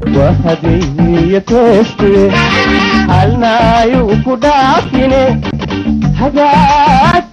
wahagayniyo tooste halnaayu ku dhaafine hagaag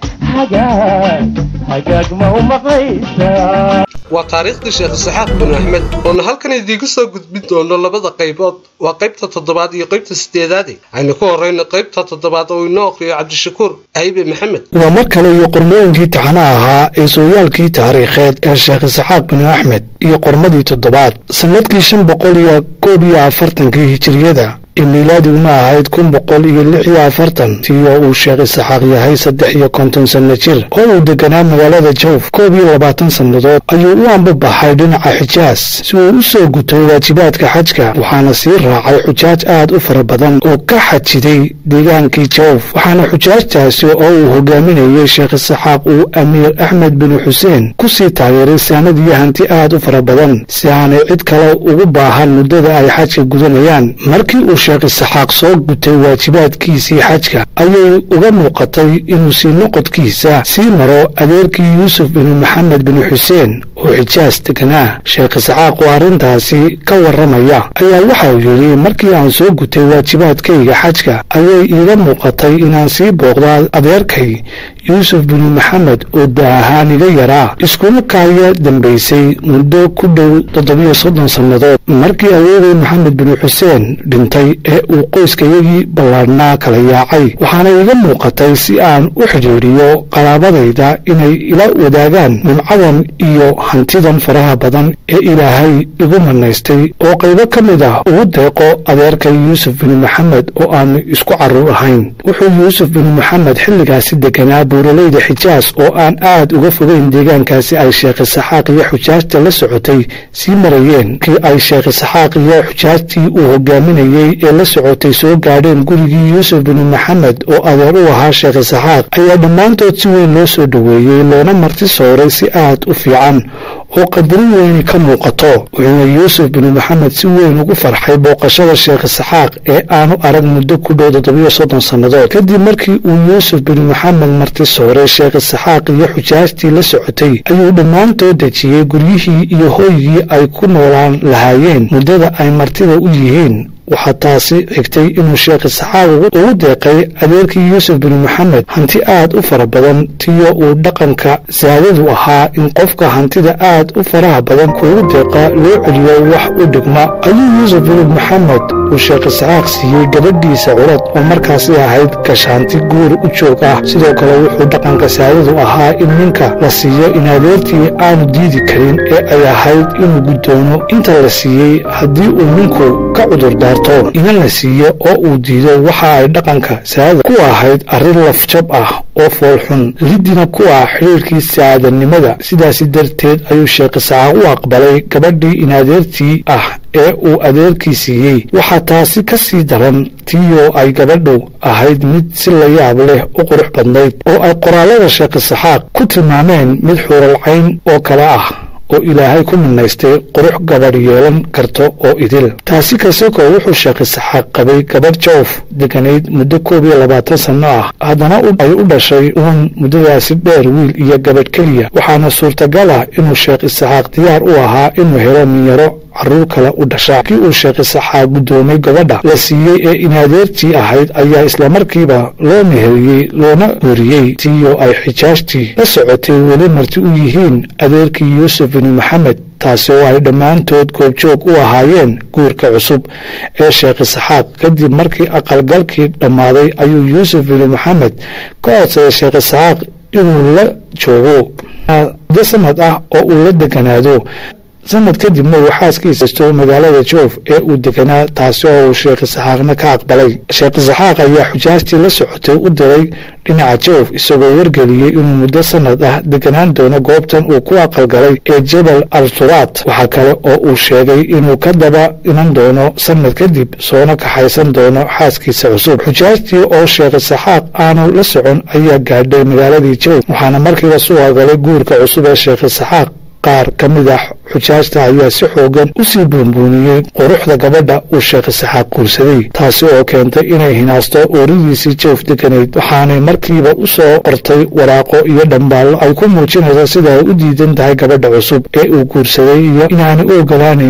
hagaag hagaag ma u maqlaysaa waa taariikhdii sheekh isaxaaq bin axmed oona halkan idiinku soo gudbin doono labada qaybood waa qaybta toddobaad iyo qaybta sideedaade aynu ku horrayno qaybta toddobaad oo inoo aqriyo cabdishakuur aybe maxamed waa mar kale iyo qormooyinkii taxanaha ahaa ee sooyaalkii taariikheed ee sheekh isaxaaq bin axmed iyo qormadii toddobaad sannadkii shan boqol iyo koob iyo afartankii hijiriyada ee miilaadiguna ahayd kun boqol iyo lix iyo afartan tii oo uu sheekh isaxaaq yahay saddex iyo konton sanno jir oo uu deganaa magaalada jawf koob iyo labaatan sannadood ayuu u ambabaxay dhinaca xijaas si uu u soo gutay waajibaadka xajka waxaana sii raacay xujaaj aad u fara badan oo ka xajiday deegaankii jawf waxaana xujaajtaasi oo uu hogaaminayey sheekh isaxaaq uu amiir axmed binu xuseen ku sii taageeray saanad iyo hanti aad u fara badan si aanay cid kale ugu baahan muddada ay xajka gudanayaan markii uu sheekh isaxaaq soo gutay waajibaadkiisii xajka ayay uga muuqatay inuu sii noqodkiisa sii maro adeerkii yuusuf binu maxamed binu xuseen oo xijaas deganaa sheekh isaxaaq oo arrintaasi ka warramaya ayaa waxau yidhi markii aan soo gutay waajibaadkayga xajka ayay iiga muuqatay inaan sii booqdo adeerkay yuusuf binu maxamed oo da ahaan iga yaraa iskuma kaaya dambaysay muddo ku dhow toddobiyo soddon sannadood markii adeeray maxamed binu xuseen dhintay ee uu qoyskayagii ballaadhnaa kala yaacay waxaana iiga muuqatay si aan u xidhiidhiyo qaraabadayda inay ila wadaagaan nimcadan iyo hantidan faraha badan ee ilaahay igu manaystay oo qaybo ka mid ah ugu deeqo adeerkay yuusuf binu maxamed oo aanu isku carruur ahayn wuxuu yuusuf binu maxamed xilligaasi deganaa buuralayda xijaas oo aan aad uga fogeyn deegaankaasi ay sheekh isaxaaq iyo xujaajta la socotay sii marayeen kii ay sheekh isaxaaq iyo xujaajtii uu hogaaminayey ee la socotay soo gaadheen gurigii yuusuf binu maxamed oo adeer u ahaa sheekh isaxaaq ayaa dhammaantood si weyn loo soo dhoweeyey loona marti sooray si aad u fiican oo qadarin weyni ka muuqato wuxuuna yuusuf binu maxamed si weyn ugu farxay booqashada sheekh isaxaaq ee aanu arag muddo ku dhow toddobiyo soddon sannadood kadib markii uu yuusuf binu maxamed marti sooray sheekh isaxaaq iyo xujaajtii la socotay ayuu dhammaantood dejiyey guryihii iyo hooygii ay ku noolaan lahaayeen muddada ay martida u yihiin waxaa taasi xigtay inuu sheekh isaxaaq ugu deeqay adeerkii yuusuf binu maxamed hanti aad u fara badan tiyo uu dhaqanka saadadu ahaa in qofka hantida aad u faraha badan kuugu deeqa loo celiyo wax u dhigma ayuu yuusuf binu maxamed uu sheekh isaxaaq siiyey gabadhiisa curad oo markaasi ahayd gashaanti guur u joog ah sidoo kale wuxuu dhaqanka saadadu ahaa in ninka la siiyo in adeertii aanu diidi karin ee ay ahayd inuu guddoomo inta la siiyey haddii uu ninku ka cudurdaar inan la siiyo oo uu diido waxa ay dhaqanka saada ku ahayd arrin lafjab ah oo foolxun lidina ku ah xidhiirkii saadanimada sidaasi darteed ayuu sheekh isaxaaq u aqbalay gabadhii in adeertii ah ee uu adeerkii siiyey waxaa taasi ka sii daran tiiyoo ay gabadhu ahayd mid si la yaab leh u qurux badnayd oo ay qoraallada sheekh isaxaaq ku tilmaameen mid xuuralcayn oo kale ah oo ilaahay ku minaystay qurux gabadh yeelan karto oo idil taasi kasoko wuxuu sheekh isaxaaq qabay gabadh jawf deganayd muddo koob iyo labaatan sanno ah haddana ay u dhashay uun muddadaasi dheer wiil iyo gabadh keliya waxaana suurtagal ah inuu sheekh isaxaaq diyaar u ahaa inuu helo minyaro carruur kale u dhasha kii uu sheekh isaxaaq guddoomay gabadha la siiyey ee inadeertii ahayd ayaa islamarkiiba loo meheriyey loona weriyey tiiyoo ay xijaajtii la socotay weli marti u yihiin adeerkii yuusuf binu maxamed taasi oo ay dhammaantood goobjoog u ahaayeen guurka cusub ee sheekh isaxaaq kadib markii aqalgalkii dhammaaday ayuu yuusuf binu maxamed ka codsaday sheekh isaxaaq inuu la joogo muddo sanad ah oo uu la deganaado sanad kadibna uu xaaskiisa sto magaalada joof ee uu deganaa taasi oo uu sheekh isaxaaqna ka aqbalay sheekh isaxaaq ayaa xujaajtii la socotay u diray dhinaca joof isagoo wargeliyey inuu muddo sanad ah deganaan doono goobtan uu ku aqalgalay ee jabal al-turaat waxaa kale oo uu sheegay inuu ka daba iman doono sanad kadib soona kaxaysan doono xaaskiisa cusub xujaajtii oo sheekh isaxaaq aanu la socon ayaa gaadhay magaaladii joof waxaana markiiba suuqagalay guurka cusub ee sheekh isaxaaq qaar ka mid ah xujaajta ayaa si xoogan u sii buunbuuniyey quruxda gabadha uu sheekh isaxaaq guursaday taasi oo keentay inay hinaasto ooridiisii joof deganayd waxaanay markiiba u soo qortay waraaqo iyo dhambaallo ay ku muujinayso sida ay u diidan tahay gabadha cusub ee uu guursaday iyo inaanay u ogolaanaynin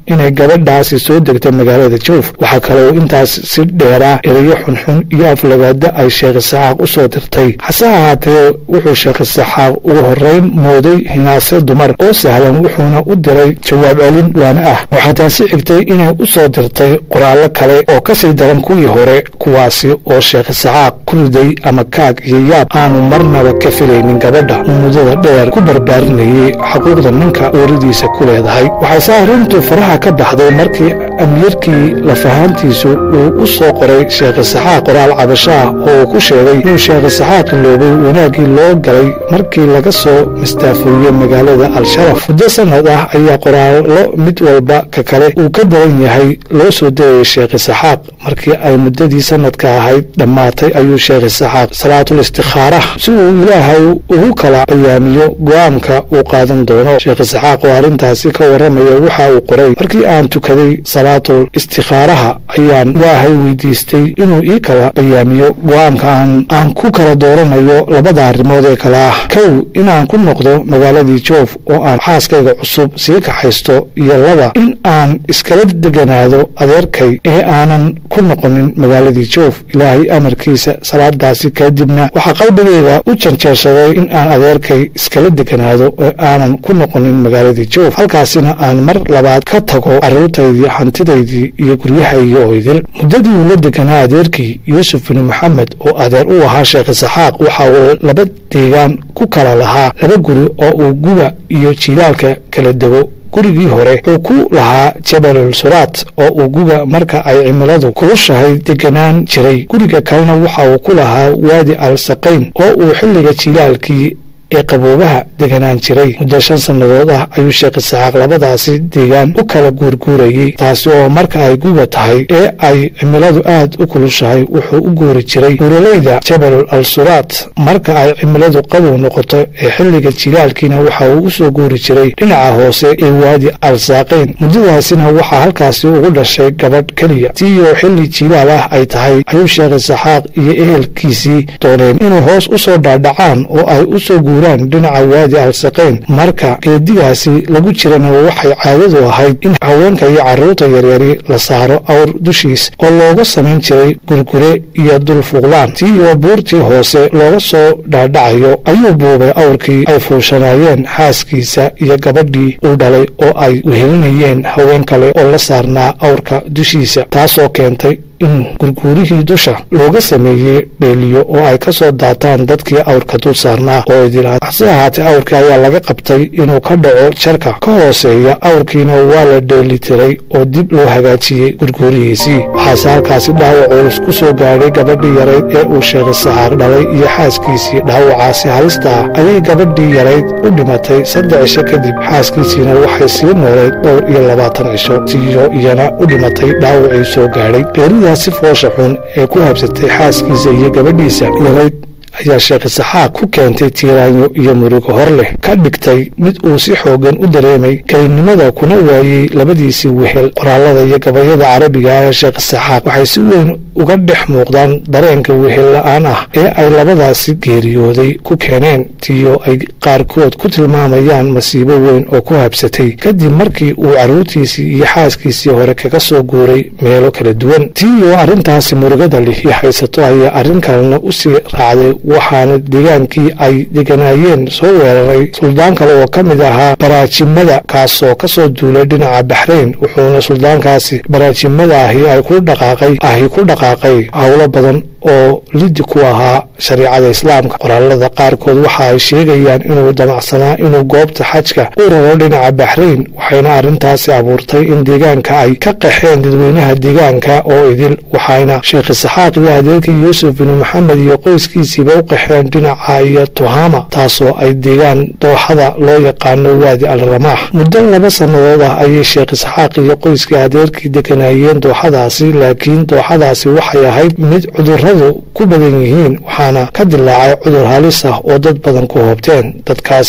inay gabadhaasi soo degtay magaalada joof waxaa kaloo intaas si dheeraa erayo xunxun iyo aflagaada ay sheekh isaxaaq u soo dirtay hase ahaatee wuxuu sheekh isaxaaq ugu horreyn mooday hinaase dumar oo sahlan wuxuuna u diray jawaab celin waana ah waxaa taasi xigtay inay u soo dirtay qoraallo kale oo kasii daran kuwii hore kuwaasi oo sheekh isaxaaq ku riday ama kaag iyo yaab aanu marnaba ka filaynin gabadha uu muddada dheer ku barbaarinayay xuquuqda ninka ooridiisa ku leedahay waxayse arrintu faraha ka baxday markii amiirkii lafahaantiisu uu u soo qoray sheekh isaxaaq qoraal cabasho ah oo uu ku sheegay inuu sheekh isaxaaq iloobay wanaaggii loo galay markii laga soo mastaafuuyey magaalada al-sharaf muddo sanad ah ayaa qoraallo mid walba ka kale uu ka daran yahay loo soo degayay sheekh isaxaaq markii ay muddadii sanadka ahayd dhammaatay ayuu sheekh isaxaaq salaatul istikhaara si uu ilaahay ugu kala bayaamiyo go'aanka uu qaadan doono sheekh isaxaaq oo arrintaasi ka warramaya waxa uu qoray markii aan tukaday salaatul istikhaaraha ayaan ilaahay weydiistay inuu ii kala bayaamiyo go'aanka aan ku kala dooranayo labada arrimood ee kale ah kow inaan ku noqdo magaaladii joof oo aan xaaskayga cusub sii kaxaysto iyo laba in aan iskala deganaado adeerkay ee aanan ku noqonin magaaladii joof ilaahay amarkiisa salaadaasi kadibna waxaa qalbigayga u janjeersaday in aan adeerkay iskala deganaado ee aanan ku noqonin magaaladii joof halkaasina aan mar labaad ka tago carruurtaydii hantidaydii iyo guryahaygii oo idil muddadii uu la deganaa adeerkii yuusuf binu maxamed oo adeer u ahaa sheekh isaxaaq waxa uu laba deegaan ku kala lahaa laba guri oo uu guba iyo jilaalka kala dego gurigii hore uu ku lahaa jabalul suraat oo uu guga marka ay cimiladu kulushahay deganaan jiray guriga kalena waxa uu ku lahaa waadi al saqayn oo uu xilliga jilaalkii ee qaboobaha deganaan jiray muddo shan sannadood ah ayuu sheekh isaxaaq labadaasi deegaan u kala guurguurayey taasi oo marka ay guba tahay ee ay cimiladu aad u kulushahay wuxuu u guuri jiray buuraleyda jabalul al suraat marka ay cimiladu qabow noqoto ee xilliga jilaalkiina waxa uu u soo guuri jiray dhinaca hoose ee waadi al saaqayn muddadaasina waxaa halkaasi ugu dhashay gabadh keliya tiiyoo xilli jilaal ah ay tahay ayuu sheekh isaxaaq iyo ehelkiisii dooneen inuu hoos u soo dhaadhacaan oo ay u soo guuraan dhinaca waadi al saqayn marka geedigaasi lagu jirana waxay caadadu ahayd in haweenka iyo carruurta yaryari la saaro awr dushiis oo looga samayn jiray gurgure iyo dulfuqlaan tiiyoo buurtii hoose looga soo dhaadhacayo ayuu buubay awrkii ay fuushanaayeen xaaskiisa iyo gabadhii uu dhalay oo ay wehelinayeen haween kale oo la saarnaa awrka dushiisa taasoo keentay in gurguurihii dusha looga sameeyey beeliyo oo ay ka soo daataan dadkii awrka dul saarnaa oo idilaa hase ahaatee awrkii ayaa laga qabtay inuu ka dhaco jarka ka hooseeya awrkiina waa la dheelitiray oo dib loo hagaajiyey gurguurihiisii waxaase halkaasi dhaawac culus ku soo gaadhay gabadhii yarayd ee uu sheekh isaxaaq dhalay iyo xaaskiisii dhaawacaasi halista ah ayay gabadhii yarayd u dhimatay saddex cisho kadib xaaskiisiina waxay sii noolayd dhowr iyo labaatan cisho tiyo iyana u dhimatay dhaawacii soo gaadhay si foosha xun ee ku habsatay xaaskiisa iyo gabadhiisa yarayd ayaa sheekh isaxaaq ku keentay tiiraanyo iyo murugo hor leh ka dhigtay mid uu si xoogan u dareemay kelinimada kuna waayey labadiisii wehel qoraalada iyo gabayada carabiga ah ee sheekh isaxaaq waxay si weyn uga dhex muuqdaan dareenka wehel la-aan ah ee ay labadaasi geeriyooday ku keeneen tiyo ay qaarkood ku tilmaamayaan masiibo weyn oo ku habsatay kadib markii uu carruurtiisii iyo xaaskiisii hore kaga soo guuray meelo kala duwan tiyo arrintaasi murugada lihi haysato ayaa arrin kalena usii raacday waxaana deegaankii ay deganaayeen soo weeraray suldaan kale oo ka mid ahaa baraajimada kaasoo ka soo duulay dhinaca baxrayn wuxuuna suldaankaasi baraajimada ahi ay ku dhaqaaqay ahi ku dhaqaaqay howlo badan oo lidi ku ahaa shariicada islaamka qoraalada qaarkood waxa ay sheegayaan inuu damacsanaa inuu goobta xajka u raro dhinaca baxrayn waxayna arrintaasi abuurtay in deegaanka ay ka qaxeen dadweynaha deegaanka oo idil waxayna sheekh isaxaaq iyo adeerkii yuusuf binu maxamed iyo qoyskiisiiba u qaxeen dhinaca iyo tuhama taasoo ay deegaan dooxada loo yaqaano waadi al ramaax muddo laba sannadood ah ayay sheekh isxaaq iyo qoyskii adeerkii deganaayeen dooxadaasi laakiin dooxadaasi waxay ahayd mid cudurradu ku badan yihiin waxaana ka dilaacay cudur halis ah oo dad badan ku hoobteen dadkaasi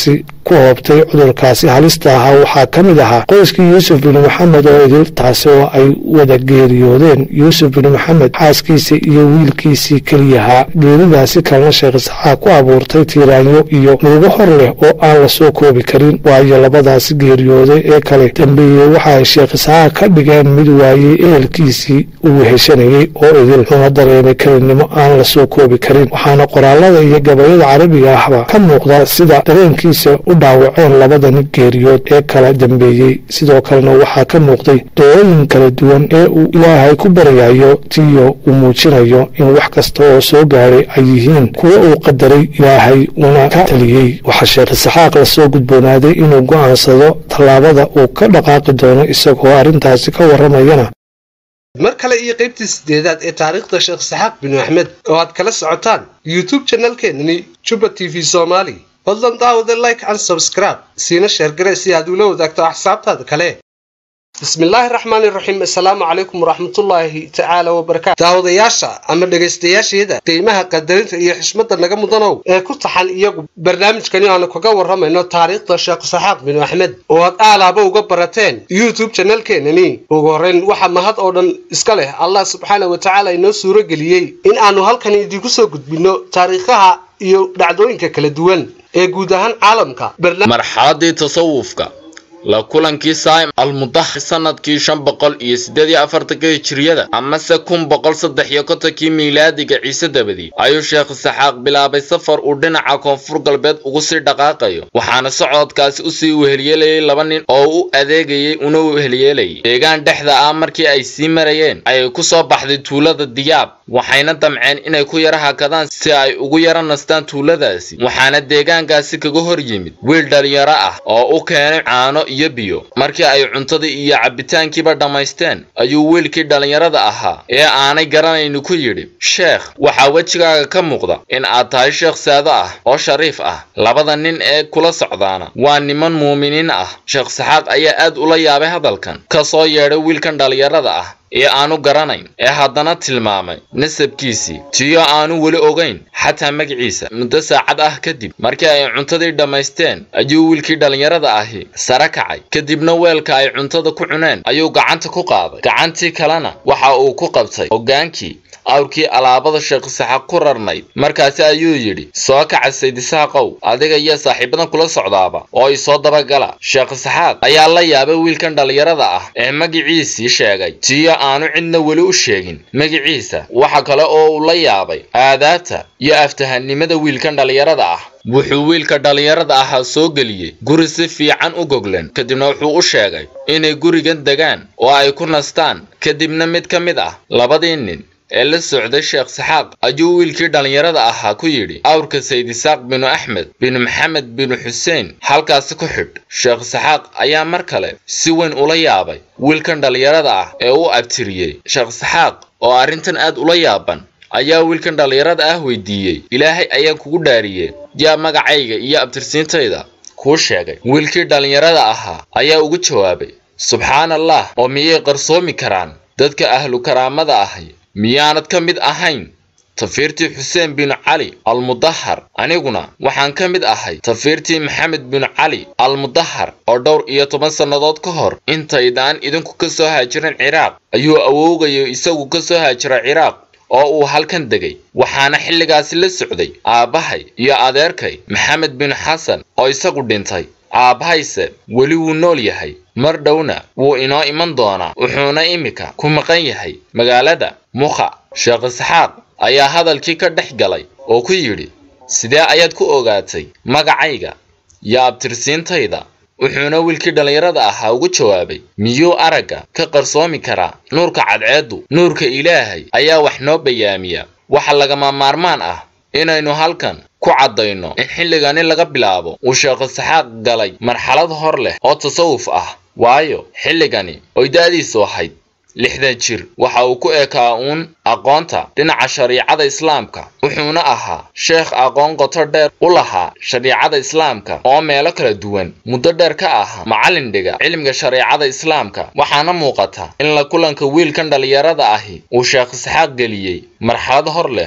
ku hoobtay cudurkaasi halista ahaa waxaa ka mid ahaa qoyskii yuusuf bin maxamed oo idil taasi oo ay wada geeriyoodeen yuusuf bin maxamed xaaskiisa iyo wiilkiisii keliyahaa geeridaasi kalena sheekh isxaaq ku abuurtay tiiraanyo iyo murugo hor leh oo aan la soo koobi karin waayo labadaasi geeriyooday ee kale dambeeyey waxa ay sheekh isxaaq ka dhigeen mid waayey ehelkiisii uu heshanayey oo idil una dareemay kelinimo aan la soo koobi karin waxaana qoraalada iyo gabayada carabiga ahba ka muuqda sida dareenkiisa u dhaawaceen labadani geeriyood ee kala dambeeyey sidoo kalena waxaa ka muuqday dooyin kala duwan ee uu ilaahay ku baryayo tiyo uu muujinayo in wax kasta oo soo gaadhay ay yihiin kuwo uu qadaray ilaahay una ka taliyey waxaa sheekh isxaaq lasoo gudboonaaday inuu go'aansado tallaabada uu ka dhaqaaqi doono isagoo arrintaasi ka warramayana mar kale iyo qaybtii sideedaad ee taariikhda sheekh saxaaq binu axmed oo aad kala socotaan youtube janalkeenani juba t v somaali fadlan daawada like and subscribe siina sheergare si aad ula wadaagto axsaabtaada kale bismillaahi raxmaani raxiim assalaamu calaykum waraxmatullaahi tacaala wabarakaatu daawadayaasha ama dhegaystayaasheeda qiimaha qadarinta iyo xishmadda naga mudanow ee ku taxan iyagu barnaamijkani aanu kaga warramayno taariikhda sheekh saxaaq binu axmed oo aad aalaaba uga barateen youtube janalkeenani ugu horrayn waxa mahad oo dhan iska leh allah subxaana wa tacaala inoo suuro geliyey in aanu halkan idiinku soo gudbinno taariikhaha iyo dhacdooyinka kala duwan ee guud ahaan caalamka marxaladii tasawufka la kulankii saa'im almudaxir sanadkii shan boqol iyo siddeed iyo afartanka hijiriyada amase kun boqol saddex iyo kontonkii miilaadiga ciise dabadii ayuu sheekh isxaaq bilaabay safar uu dhinaca koonfur galbeed ugu sii dhaqaaqayo waxaana socodkaasi usii wehelyeelayay laba nin oo u adeegayay una wehelyeelayay deegaan dhexda ah markii ay sii marayeen ayay ku soo baxday tuulada diyaab waxayna damceen inay ku yara hakadaan si ay ugu yara nastaan tuuladaasi waxaana deegaankaasi kaga hor yimid wiil dhalinyaro ah oo u keenay caano iyo biyo markii ay cuntadii iyo cabbitaankiiba dhammaysteen ayuu wiilkii dhallinyarada ahaa ee aanay garanayni ku yidhi sheekh waxaa wejigaaga ka muuqda in aad tahay sheekh saado ah oo shariif ah labada nin ee kula socdaana waa niman muuminiin ah sheekh saxaaq ayaa aad ula yaabay hadalkan ka soo yeedhay wiilkan dhallinyarada ah ee aanu garanayn ee haddana tilmaamay nasabkiisii tiyo aanu weli ogayn xataa magaciisa muddo saacad ah kadib markii ay cuntadii dhammaysteen ayuu wiilkii dhallinyarada ahi sare kacay kadibna weelka ay cuntada ku cuneen ayuu gacanta ku qaaday gacantii kalena waxa uu ku qabtay hoggaankii awrkii alaabada sheekh saxaaq ku rarnayd markaasi ayuu yidhi soo kaca saydisaaqow adiga iyo saaxiibadan kula socdaaba oo i soo dabagala sheekh saxaaq ayaa la yaabay wiilkan dhallinyarada ah ee magiciisii sheegay tiyo aanu cidna weli u sheegin magiciisa waxa kale oo uu la yaabay aadaabta iyo aftahanimada wiilkan dhallinyarada ah wuxuu wiilka dhallinyarada ahaa soo geliyey guri si fiican u goglan kadibna wuxuu u sheegay inay gurigan degaan oo ay ku nastaan kadibna mid ka mid ah labadii nin ee la socday sheekh saxaaq ayuu wiilkii dhallinyarada ahaa ku yidhi awrka saydisaaq binu axmed binu maxamed binu xuseen halkaasi ku xidh sheekh saxaaq ayaa mar kale si weyn ula yaabay wiilkan dhallinyarada ah ee u abtiriyey sheekh saxaaq oo arrintan aad ula yaaban ayaa wiilkan dhallinyarada ah weydiiyey ilaahay ayaan kugu dhaariyey yaa magacayga iyo abtirsiintayda kuu sheegay wiilkii dhallinyarada ahaa ayaa ugu jawaabay subxaan allah oo miyay qarsoomi karaan dadka ahlu karaamada ahi miyaanad ka mid ahayn tafiirtii xuseen binu cali almudahar aniguna waxaan ka mid ahay tafiirtii maxamed binu cali almudahar oo dhowr iyo toban sannadood ka hor intaydaan idinku ka soo haajirin ciraaq ayuu awoogayo isagu ka soo haajira ciraaq oo uu halkan degay waxaana xilligaasi la socday aabbahay iyo adeerkay maxamed binu xasan oo isagu dhintay aabbahayse weli wuu nool yahay mar dhowna wuu inoo iman doonaa wuxuuna imika ku maqan yahay magaalada mukha sheekh isxaaq ayaa hadalkii ka dhex galay oo ku yidhi sidee ayaad ku ogaatay magacayga iyo abtirsiintayda wuxuuna wiilkii dhallinyarada ahaa ugu jawaabay miyuu aragga ka qarsoomi karaa nuurka cadceeddu nuurka ilaahay ayaa wax noo bayaamiya waxa lagama maarmaan ah inaynu halkan ku caddayno in xilligani laga bilaabo uu sheekh isxaaq galay marxalad hor leh oo tasawuf ah waayo xilligani oy da'diisu ahayd lixdan jir waxa uu ku ekaa uun aqoonta dhinaca shariicada islaamka wuxuuna ahaa sheekh aqoon qoto dheer u lahaa shariicada islaamka oo meelo kala duwan muddo dheer ka ahaa macallin dhiga cilmiga shariicada islaamka waxaana muuqata in la kulanka wiilkan dhallinyarada ahi uu sheekh isxaaq geliyey marxalad hor leh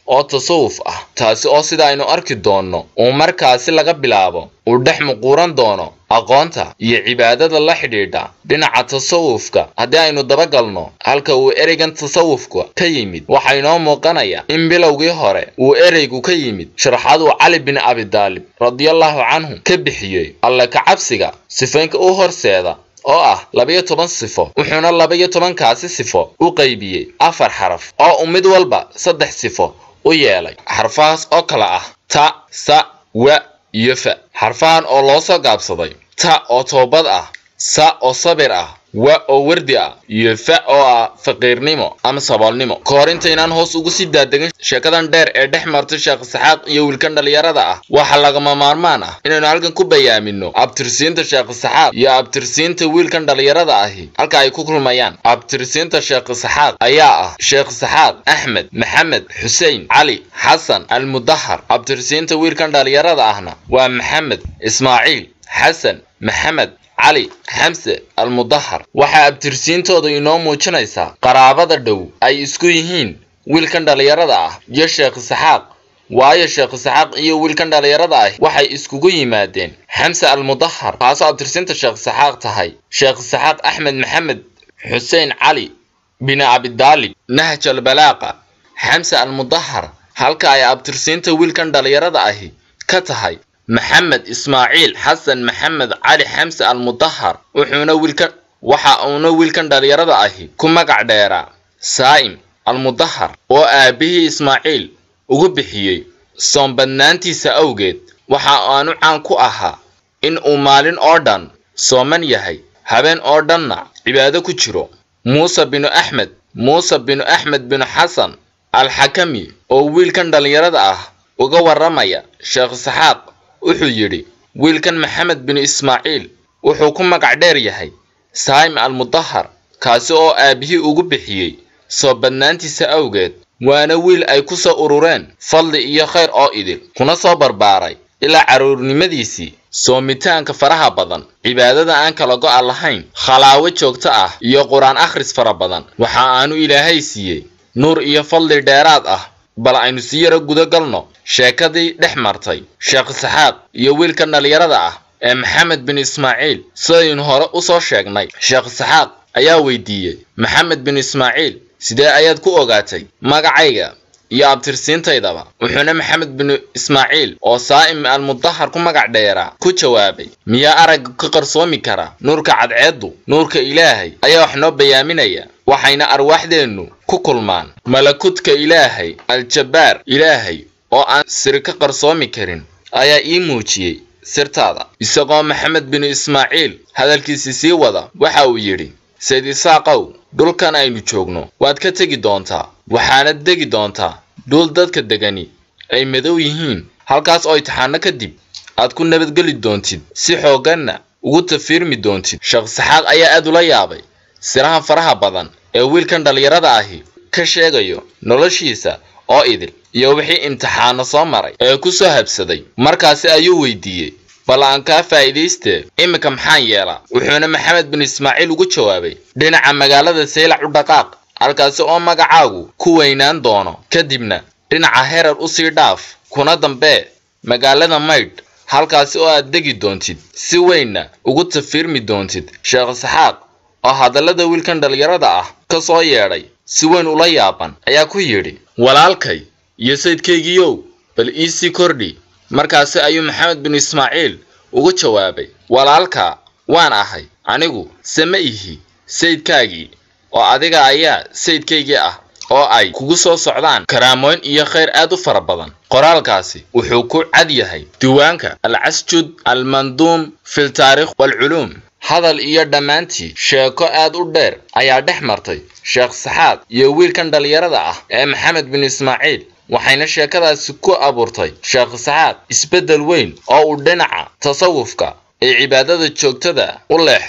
oo tasawuf ah taasi oo sida aynu arki doonno uu markaasi laga bilaabo uu dhex muquuran doono aqoonta iyo cibaadada la xidhiidha dhinaca tasawufka haddii aynu dabagalno halka uu ereygan tasawufka ka yimid waxaa inoo muuqanaya in bilowgii hore uu ereygu ka yimid sharaxaduu cali bin abidaalib radiallahu canhu ka bixiyey alle ka cabsiga sifaynka u horseeda oo ah labayo toban sifo wuxuuna labayo tobankaasi sifo u qaybiyey afar xaraf oo uu mid walba saddex sifo u yeelay xarfahaas oo kale ah ta sa wa iyo fa xarfahan oo loo soo gaabsaday ta oo toobad ah sa oo sabir ah wa oo wardi ah iyo fa oo ah faqiirnimo ama saboolnimo ka hor intaynaan hoos ugu sii daadegin sheekadan dheer ee dhex martay sheekh saxaaq iyo wiilkan dhallinyarada ah waxaa lagama maarmaan ah inaynu halkan ku bayaamino abtirsiinta sheekh saxaaq iyo abtirsiinta wiilkan dhallinyarada ahi halka ay ku kulmayaan abtirsiinta sheekh saxaaq ayaa ah sheekh saxaaq axmed maxamed xuseen cali xasan almudahar abtirsiinta wiilkan dhallinyarada ahna waa maxamed ismaaciil xasan maxamed cali xamse almudahar waxaa abtirsiintooda inoo muujinaysaa qaraabada dhow ay isku yihiin wiilkan dhallinyarada ah iyo sheekh saxaaq waayo sheekh saxaaq iyo wiilkan dhallinyarada ah waxay iskugu yimaadeen xamse almudahar taasoo abtirsiinta sheekh saxaaq tahay sheekh saxaaq axmed maxamed xuseen cali bin abidaalib nahj albalaaqa xamse almudahar halka ay abtirsiinta wiilkan dhallinyarada ahi ka tahay maxamed ismaaciil xasan maxamed cali xamse almudahar wuxuuna wiilkan waxa uuna wiilkan dhallinyarada ahi ku magac dheeraa saa'im almudahar oo aabihii ismaaciil ugu bixiyey soonbadnaantiisa awgeed waxa aanu caan ku ahaa in uu maalin oo dhan sooman yahay habeen oo dhanna cibaado ku jiro muuse binu axmed muuse binu axmed binu xasan alxakami oo wiilkan dhallinyarada ah uga warramaya sheekh saxaaq wuxuu yidhi wiilkan maxamed bin ismaaciil wuxuu ku magac dheer yahay saa'im almudahar kaasi oo aabihii ugu bixiyey soo badnaantiisa awgeed waana wiil ay ku soo urureen fadli iyo khayr oo idil kuna soo barbaaray ilaa carruurnimadiisii soomitaanka faraha badan cibaadada aan kala go'a lahayn khalaawo joogto ah iyo qur-aan akhris fara badan waxa aanu ilaahay siiyey nuur iyo fadli dheeraad ah bal aynu si yaro guda galno sheekadii dhex martay sheekh saxaaq iyo wiilkan dhallinyarada ah ee maxamed bin ismaaciil sidaynu hore u soo sheegnay sheekh saxaaq ayaa weydiiyey maxamed bin ismaaciil sidee ayaad ku ogaatay magacayga iyo abtirsiintaydaba wuxuuna maxamed bin ismaaciil oo saa'im almudahar ku magac dheeraa ku jawaabay miyaa aragga ka qarsoomi kara nuurka cadceeddu nuurka ilaahay ayaa wax noo bayaaminaya waxayna arwaaxdeennu ku kulmaan malakudka ilaahay al-jabbaar ilaahay oo aan siri ka qarsoomi karin ayaa ii muujiyey sirtaada isagoo maxamed bin ismaaciil hadalkiisii sii wada waxa uu yidhi sayd isaaqow dhulkan aynu joogno waad ka tegi doontaa waxaanad degi doontaa dhul dadka degani ay madow yihiin halkaas oo imtixaano kadib aad ku nabadgeli doontid si xoogganna ugu tafiirmi doontid sheekh saxaaq ayaa aad ula yaabay siraha faraha badan ee wiilkan dhallinyarada ahi ka sheegayo noloshiisa oo idil iyo wixii imtixaano soo maray ee ku soo habsaday markaasi ayuu weydiiyey bal aan kaa faa'iidaystee iminka maxaan yeelaa wuxuuna maxamed bin ismaaciil ugu jawaabay dhinaca magaalada saylac u dhaqaaq halkaasi oo magacaagu ku weynaan doono kadibna dhinaca herar u sii dhaaf kuna dambee magaalada maydh halkaasi oo aad degi doontid si weynna ugu tafiirmi doontid sheekh saxaaq oo hadallada wiilkan dhallinyarada ah ka soo yeedhay si weyn ula yaaban ayaa ku yidhi walaalkay iyo saydkaygiiyow bal iisii kordhi markaasi ayuu maxamed bin ismaaciil ugu jawaabay walaalka waan ahay anigu sama ihi saydkaagii oo adiga ayaa saydkaygii ah oo ay kugu soo socdaan karaamooyn iyo khayr aad u fara badan qoraalkaasi wuxuu ku cad yahay diiwaanka alcasjud almanduum fil taarikh waalculuum hadal iyo dhammaantii sheeko aad u dheer ayaa dhex martay sheekh saxaaq iyo wiilkan dhallinyarada ah ee maxamed bin ismaaciil waxayna sheekadaasi ku abuurtay sheekh saxaaq isbeddel weyn oo uu dhinaca tasawufka ee cibaadada joogtada u leexdo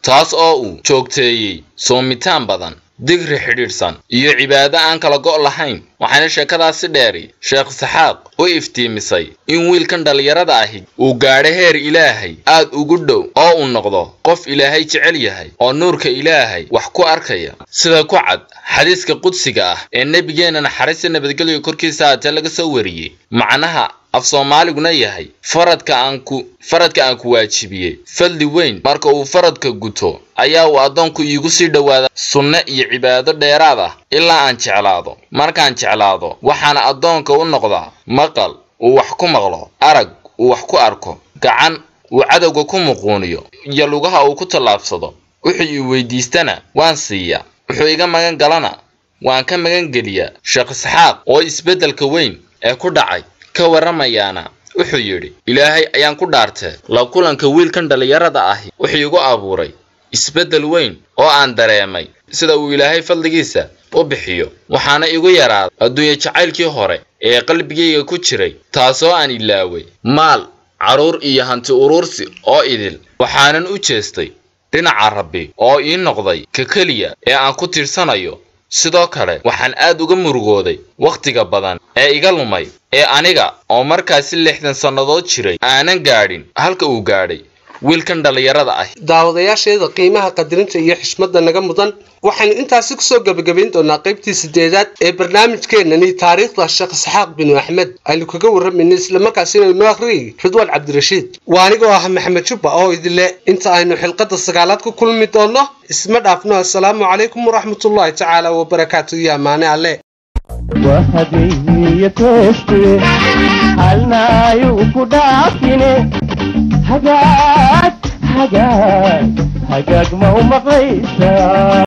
taas oo uu joogteeyey soomitaan badan digri xidhiidhsan iyo cibaado aan kala go' lahayn waxaana sheekadaasi dheeri sheekh saxaaq u iftiimisay in wiilkan dhallinyarada ahi uu gaadho heer ilaahay aad ugu dhow oo uu noqdo qof ilaahay jecel yahay oo nuurka ilaahay wax ku arkaya sida ku cad xadiiska qudsiga ah ee nebigeenna naxariista nabadgelyo korkiisa haatee laga soo wariyey macnaha af soomaaliguna yahay faradka aan ku faradka aan ku waajibiyey fadli weyn marka uu faradka guto ayaa uu addoonku iigu sii dhowaada sunne iyo cibaado dheeraad ah ilaa aan jeclaado markaan jeclaado waxaana addoonka u noqdaa maqal uu wax ku maqlo arag uu wax ku arko gacan uu cadowga ku muquuniyo iyo lugaha uu ku tallaabsado wuxuu ii weydiistana waan siiyaa wuxuu iga magan galana waan ka magan geliyaa sheekh isxaaq oo isbeddelka weyn ee ku dhacay ka warramayaana wuxuu yidhi ilaahay ayaan ku dhaartee la kulanka wiilkan dhallinyarada ahi wuxuu igu abuuray isbeddel weyn oo aan dareemay sida uu ilaahay fadligiisa u bixiyo waxaana igu yaraaday adduunye jacaylkii hore ee qalbigayga ku jiray taasoo aan ilaaway maal carruur iyo hanti uruursi oo idil waxaanan u jeestay dhinaca rabbi oo ii noqday ka keliya ee aan ku tiirsanayo sidoo kale waxaan aad uga murugooday wakhtiga badan ee iga lumay ee aniga oo markaasi lixdan sannadood jiray aanan gaadhin halka uu gaadhay wiilkan dhallinyarada ah daawadayaasheeda qiimaha qadirinta iyo xishmadda naga mudan waxaynu intaasi kusoo gebagabayn doonaa qaybtii sideedaad ee barnaamijkeenani taariikhda sheekh isxaaq binu axmed aynu kaga warramayna islamarkaasina inoo akhriyay ridwaan cabdirashiid waa anigoo ah maxamed jubba oo idinle inta aynu xilqadda sagaalaad ku kulmi doonno isma dhaafno assalaamu calaykum waraxmatullaahi tacaala wabarakaatu iyo ammaane alle وهدي تشتري حالنا يوكو دافيني حاجات حاجات حاجات ما هو مقيسة